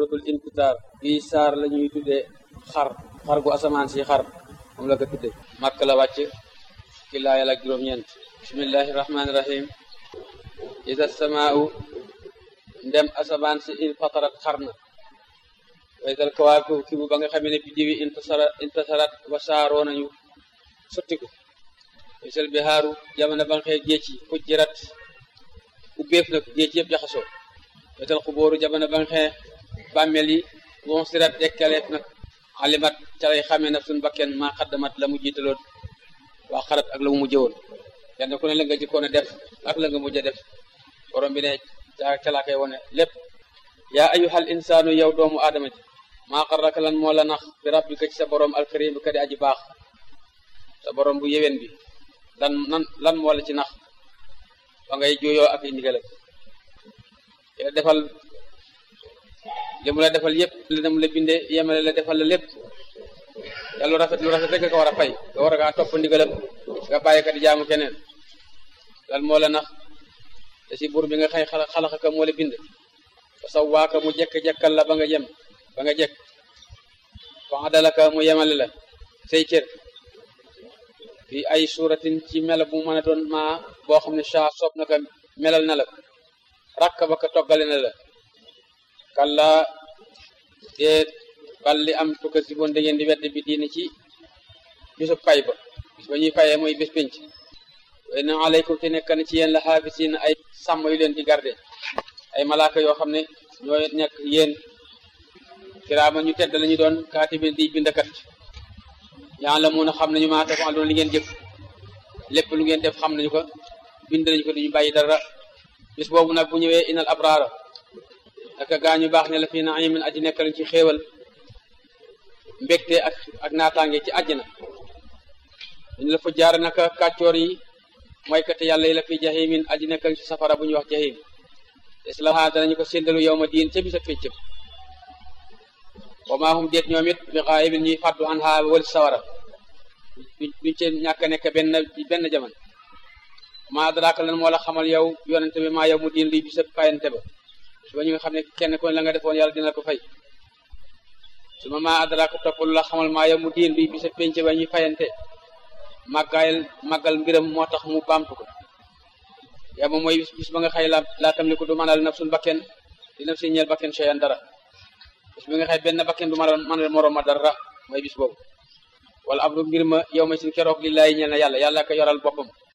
suratul infitar bii saar la ñuy tuddee xar xar gu asamaan si xar moom la ko tuddee màkk la wàcc ci laayal ak juróom-ñeent bismillahi rahmaani rahim isa samaau ndem asamaan si in fatarat xar na waysal kawaaku ki bu ba nga xamee ne biddiwi intasara intasarat wasaaroo nañu sottiku waysal bihaaru jamono ba nga xëy géej yi fujjirat ubbeef na ko géej yëpp jaxasoo wetal xubóoru jamono ba nga xëy bàmmeel yi bon sirat dekkaleef nag alimat ca lay xamee naf suñ bakken maa xaddamat la mu jiitaloon waa xarat ak la mu mujjë woon kenn ku ne la nga jëkkoon a def ak la nga mujj a def borom bi ne ca ca laa koy wone lépp yaa ayyuhal insaanu yow doomu aadama ji maa xarraka lan moo la nax bi rabbika ci sa borom alkarim bi ka di aji baax sa borom bu yéwén bi lan nan lan moo la ci nax ba ngay juyoo ak i ndigalam la defal li mu la defal yëpp li mu la bindee yemale la defal la lépp te lu rafet lu rafet rek nga ko war a fay nga war a kaa topp ndigalam nga bàyyi ka di jaamu keneen lan moo la nax te si buur bi nga xëy xalaxa ka moo la bind fa sawwaaka mu jekk-jekkal la ba nga yem ba nga jekk fa adalaka mu yemale la say cër fi ay suuratin ci mela bu mën a doon maa boo xam ne saa soob na ka melal na la rakk ba ka toggale na la kalla déet bal li am tukka si boon da ngeen di wedd bi diine ci bisu pay ba bis ba ñuy fayee mooy bés pénc way na aleykum te nekk na ci yéen la xaafisiin ay sàmm yu leen di garde ay malaaka yoo xam ne ñoo nekk yéen kiraama ñu tedd lañu doon kaatibin di bindakat yaa la mun a xam nañu maa tafa doon li ngeen jëf lépp lu ngeen def xam nañu ko bind nañu ko duñu bàyyi dara bis boobu nag bu ñëwee inal abraara naka gaa ñu baax ne la fii naimin aji nekk lañ ci xéewal mbégte ak ak naataange ci àjjana dañu la fa jaar naka kàccoor yi mooy kat yàlla yi la fi jahimin aji nekk lañ ci safara bu ñuy wax jahim islaha danañu ko séndalu yow ma diin ca bisa féccëm wa maa hum déet ñoom it bi xaayibin ñuy fàddu an xaa wal sawara duñ ci ñàkk nekk benn benn jaman maa adraaka lan moo la xamal yow yonente bi maa yow mu diin luy bisa fayante ba su ba ñu nga xam ne kenn ko la nga defoon yàlla dina ko fay su ma maa adraaka topp lu la xamal maa yow mu diin luy bisa penc ba ñuy fayante màggaayal màggal mbiram moo tax mu baamtu ko yaa moom mooy bis ba nga xëy la laa tam li ko du mënal nafsun bakken di naf si ñeel bakken cheyan dara bis bi nga xëy benn bakken du mënal mënal moroom ma dara mooy bis boobu wala am lu mbir ma yow ma sin keroog li laay ñeel na yàlla yàlla ko yoral boppam